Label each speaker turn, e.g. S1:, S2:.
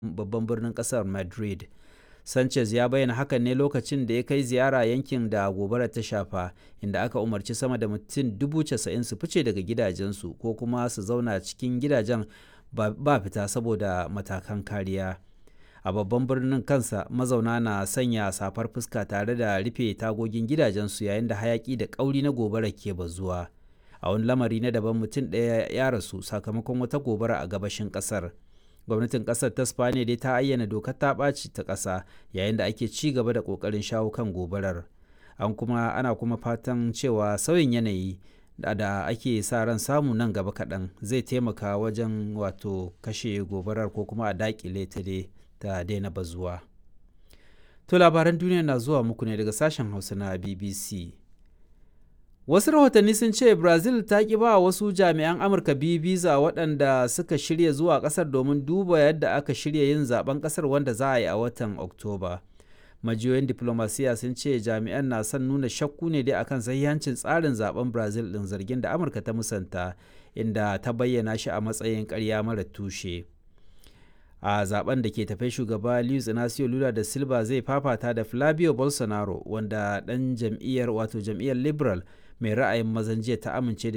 S1: babban birnin kasar madrid sanchez ya bayyana hakan ne lokacin da ya kai ziyara yankin da gobarar ta shafa inda aka umarci sama da mutum dubu casa'in su fice daga gidajensu ko kuma su zauna cikin gidajen ba fita saboda matakan kariya a babban birnin kansa mazauna na sanya safar fuska tare da rufe tagogin gidajensu yayin da hayaki da kauri na gobara ke bazuwa a wani lamari na daban mutum ɗaya ya rasu sakamakon wata gobara a gabashin ƙasar gwamnatin ƙasar ta spaniya dai ta ayyana dokar ta ɓaci ta ƙasa yayin da ake ci gaba da ƙoƙarin shawo kan gobarar an kuma ana kuma fatan cewa sauyin yanayi da ake sa ran samu nan gaba kaɗan zai taimaka wajen wato kashe gobarar ko kuma a daƙile ta dai ta daina bazuwa. To labaran duniya na zuwa muku ne daga sashen Hausa na BBC. Wasu rahotanni sun ce Brazil ta ƙi ba wasu jami'an Amurka biyu biza waɗanda suka shirya zuwa ƙasar domin duba yadda aka shirya yin zaben ƙasar wanda za a yi a watan Oktoba. Majiyoyin diplomasiya sun ce jami'an na son nuna shakku ne dai akan sahihancin tsarin zaben Brazil ɗin zargin da Amurka ta musanta inda ta bayyana shi a matsayin ƙarya mara tushe. a zaben da ke tafe shugaba Luiz Inacio Lula da Silva zai fafata da Flavio Bolsonaro wanda dan jam'iyyar wato jam'iyyar Liberal mai ra'ayin mazan jiya ta amince da